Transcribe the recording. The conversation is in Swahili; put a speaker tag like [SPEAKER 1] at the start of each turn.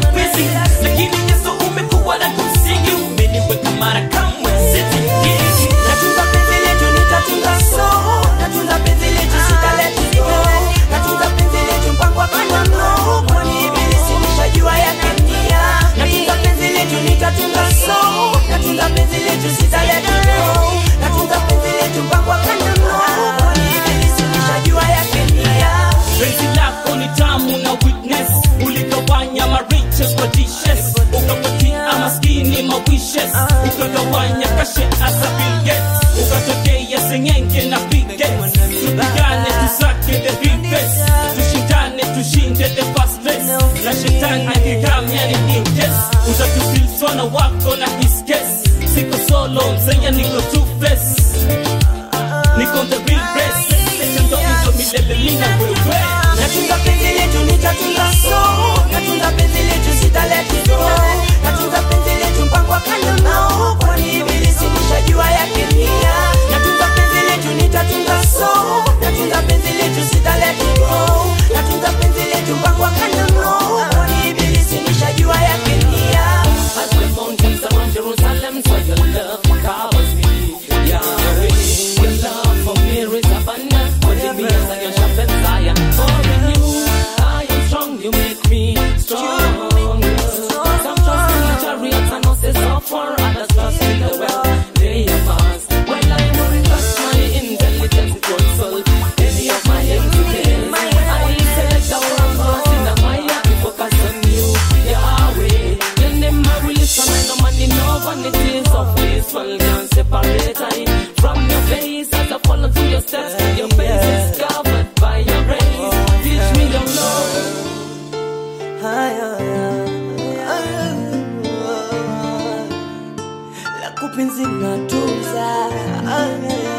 [SPEAKER 1] mapenzi lakini Yesu umekuwa na kumsingi umeniweka mara kamwe sitingiki
[SPEAKER 2] Natunza penzi letu nitatunza so Natunza penzi letu sitaleti go Natunza penzi letu mpango wa kando no Kwani ibilisi nishajua yake nia Natunza penzi letu nitatunza so Natunza penzi letu sitaleti go Natunza penzi letu mpango wa kando no Kwani ibilisi nishajua yake nia
[SPEAKER 1] penzi lako ni tamu na weakness uligawanya ma riches kwa dishes ukapatia maskini ma wishes ukagawanya kashe asa Bill Gates ukatokea sengenge na pige tupigane tusake the best tushindane tushinde the fast race na shetani akikamya ni inches utatusilswa na wako na his case siko solo mzenya niko two face niko the real best ndo hizo milele mina wewe
[SPEAKER 2] Natunza penzi letu nitatunza so Natunza penzi letu sitaleti go Natunza penzi letu mpango wa kando nao Kwani ibilisi nishajua yake nia Natunza penzi letu nitatunza so Natunza penzi letu sitaleti go Natunza penzi letu mpango wa kando nao Kwani ibilisi nishajua yake nia
[SPEAKER 1] As the mountains around Jerusalem, so your love covers me. Yahweh, your love for me is abundant. What it means I am sharp iron. For in you, I am strong. You make me strong. Some trust in the chariots and horses of war. Others trust in the wealth they amass. While I won't trust my intelligence, it won't solve any of my entities. I select the one path in my heart to focus on you, Yahweh. Your name I release and I know money, no vanities of this world can separate I from your face as I follow through your steps. Your face is covered by your grace. Teach me your love.
[SPEAKER 2] La kupenzi natunza